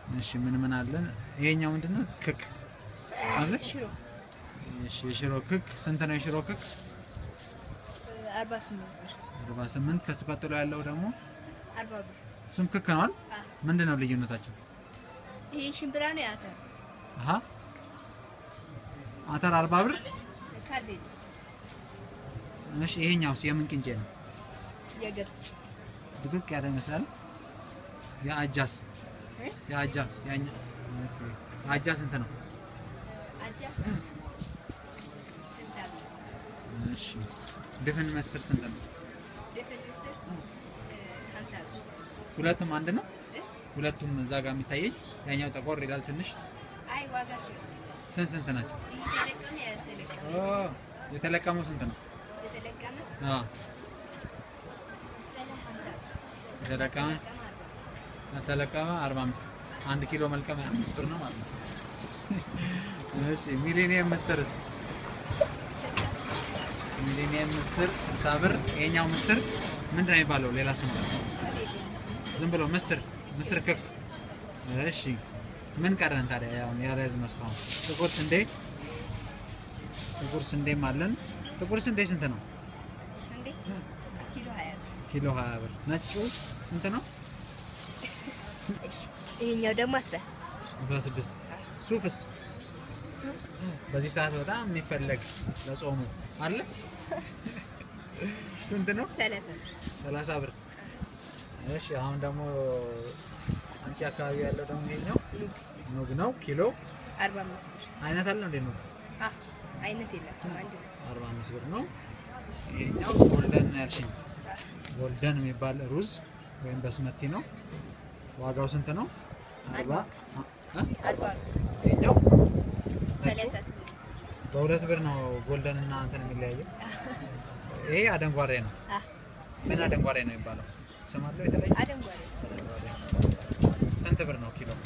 እሺ ምን ምን አለን? ይሄኛው ምንድነው? ክክ አለ። ሽሮ እሺ የሽሮ ክክ ስንት ነው? የሽሮ ክክ አርባ ስምንት ብር 48 ከሱ ቀጥሎ ያለው ደግሞ አርባ ብር እሱም ክክ ነው አይደል? አ ምንድን ነው ልዩነታቸው? ይሄ ሽምብራ ነው የአተር አሃ አተር 40 ብር። ካርዴ እሺ ይሄኛውስ የምን ቅንጬ ነው? የገብስ ድቅቅ ያለ ይመስላል። የአጃስ እ? የአጃ ያኛ ኦኬ። የአጃ ስንት ነው? አጃ ስልሳ ብር እሺ ድፍን ምስር ስንት ነው? ድፍን ምስር ሀምሳ ብር ሁለቱም አንድ ነው? እ? ሁለቱም እዛ ጋር የሚታየኝ ያኛው ጠቆር ይላል ትንሽ። አይ ዋጋቸው ስንት ስንት ናቸው? ይህ የተለቀመ ያልተለቀመ ኦ የተለቀመው ስንት ነው? የተለቀመ አዎ መሰለህ ሀምሳ ብር የተለቀመ የተለቀመ አርባ ብር የተለቀመ 45 አንድ ኪሎ መልቀም 5 ብር ነው ማለት ነው። እሺ ሚሊኒየም ምስርስ? ስልሳ ብር ሚሊኒየም ምስር 60 ብር። ይሄኛው ምስር ምንድን ነው የሚባለው? ሌላ ስም አለው? ስም የለኝም ምስር ዝም ብሎ ምስር ምስር ክክ። እሺ ምን ቀረን ታዲያ? ያው ያልያዝነው እስካሁን ጥቁር ስንዴ ጥቁር ስንዴም አለን። ጥቁር ስንዴ ስንት ነው? ጥቁር ስንዴ ኪሎ ሀያ ብር ኪሎ 20 ብር። ነጩ ስንት ነው? እሺ ይሄኛው ደግሞ አስራ ስድስት ብር 16 ሱፍስ? ሱፍ በዚህ ሰዓት በጣም የሚፈለግ ለጾሙ አለ። ስንት ነው? ሰላሳ ብር 30 ብር። እሺ አሁን ደግሞ አንቺ አካባቢ ያለው ደግሞ ይሄኛው ኑግ ኑግ ነው። ኪሎ አርባ አምስት ብር አይነት አለው እንዴ ኑግ? አ አይነት የላቸውም አንድ ነው 45 ብር ነው። ይሄኛው ጎልደን ያልሽኝ ጎልደን የሚባል ሩዝ ወይም በስመቲ ነው። ዋጋው ስንት ነው? አርባ አ- እ? አርባ ብር ይሄኛው ሰላሳ ስምንት በሁለት ብር ነው ጎልደን እና እንትን የሚለያየው። ይሄ አደንጓሬ ነው። አ ምን አደንጓሬ ነው የሚባለው? ስም አለው የተለየ? አደንጓሬ አደንጓሬ። ስንት ብር ነው ኪሎ?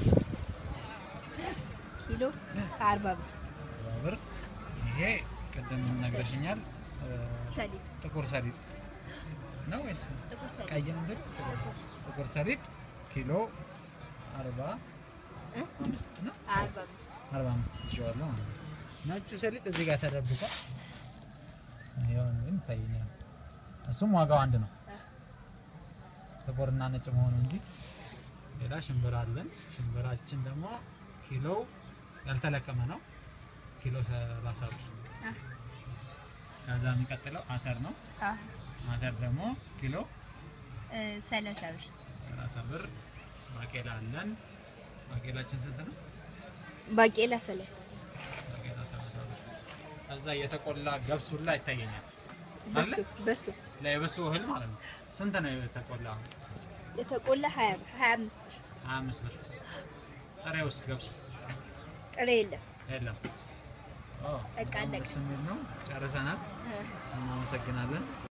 ኪሎ ከአርባ ብር አርባ ብር። ይሄ ቅድም ነግረሽኛል። እ፣ ሰሊጥ ጥቁር ሰሊጥ ነው ወይስ ጥቁር ሰሊጥ ቀይ ነገር? ጥቁር ጥቁር ሰሊጥ ኪሎ አርባ እ? አምስት ነው። አርባ አምስት አርባ አምስት ይዤዋለሁ ማለት ነው። ነጩ ሰሊጥ እዚህ ጋር ተደብቋል። ይኸው ግን ይታየኛል። እሱም ዋጋው አንድ ነው። አ ጥቁርና ነጭ መሆኑ እንጂ ሌላ ሽምብራ አለን። ሽምብራችን ደግሞ ኪሎ ያልተለቀመ ነው። ኪሎ 30 ብር። አ ከዛ የሚቀጥለው አተር ነው። አ አተር ደግሞ ኪሎ እ ሰላሳ ብር 30 ብር። ባቄላ አለን። ባቄላችን ስንት ነው? ባቄላ ሰላሳ ባቄላ 30 ብር። ከዛ የተቆላ ገብስ ሁላ ይታየኛል። በሱ አለ? በሱ ለየበሱ እህል ማለት ነው። ስንት ነው የተቆላ? የተቆላ ሀያ ብር ሀያ አምስት ብር 25 ብር። ጥሬውስ ገብስ ጥሬ የለም የለም። ኦ በቃ በጣም አለቀ። ደስ የሚል ነው። ጨርሰናል። እ እናመሰግናለን።